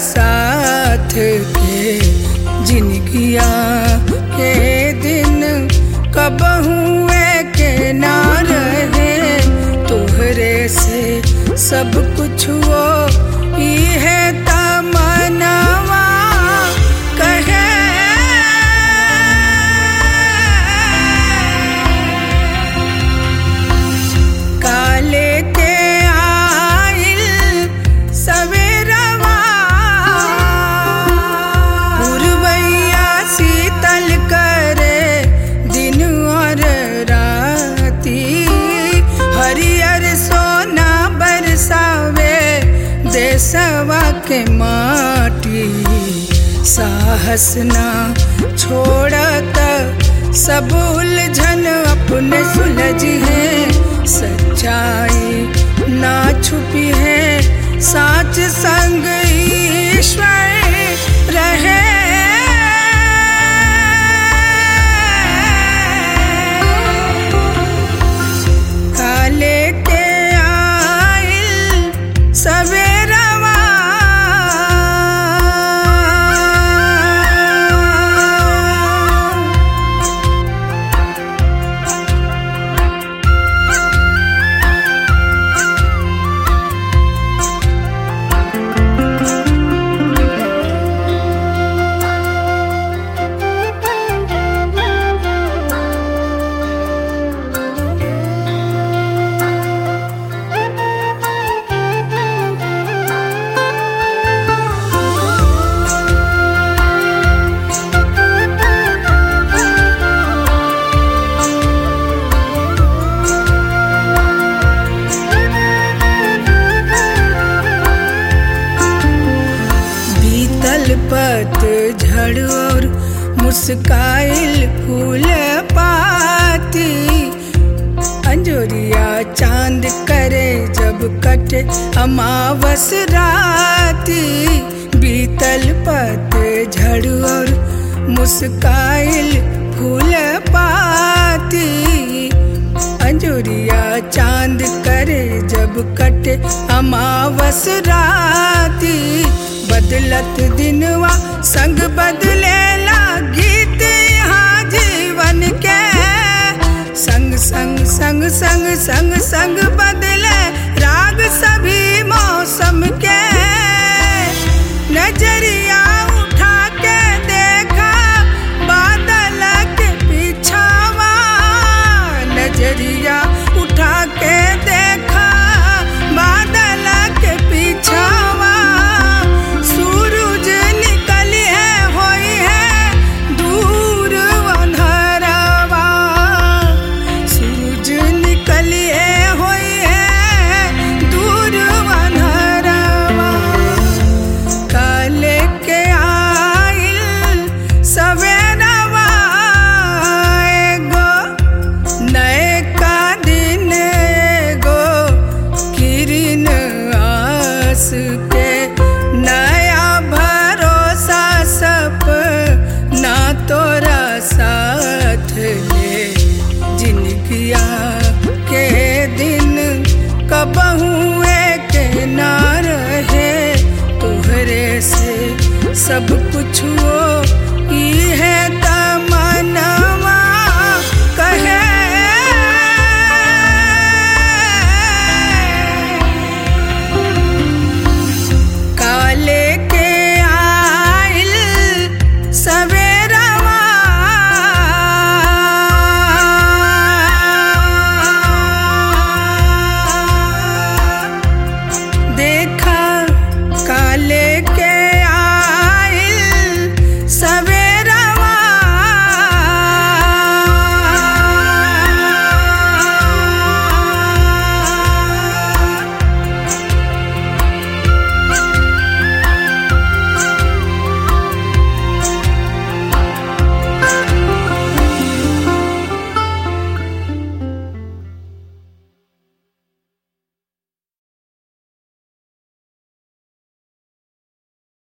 साथ के जिनगिया के दिन कब हुए के ना रहे तोहरे से सब कुछ वो ई है तमनवा कहे काले के आइल सवेरवा पुरवैया शीतल करे दिन और राती हरियर सोना बरसावे देसवा के माटी साहस ना छोड़त सब उलझन अपने सुलझ है सच्चाई ना छुपी है साच संग ईश्वर रहे काले के आइल सवेरवा बीतल पत झड़ और मुस्काइल फूल पाती अंजोरिया चांद करे जब कटे अमावस राती बीतल पत झड़ और मुस्काइल फूल पाती अंजुरिया चांद करे जब कटे अमावस राती बदलत दिनवा संग बदलेला गीत यहाँ जीवन के संग संग संग संग संग संग बदले राग सभी मौसम के नजरिया उठा के देखा बादल के पीछावा नजरिया उठा के देखा बादल के पीछावा सूरज निकली है होई है दूर अंधरवा सूरज निकली है होई है दूर अंधरवा काले के आइल सवेरवा एगो नए का दिन एगो किरण आस के नया भरोसा सप ना तोरा साथ ले जिनकिया के दिन कब हुए के ना रहे तोहरे से सब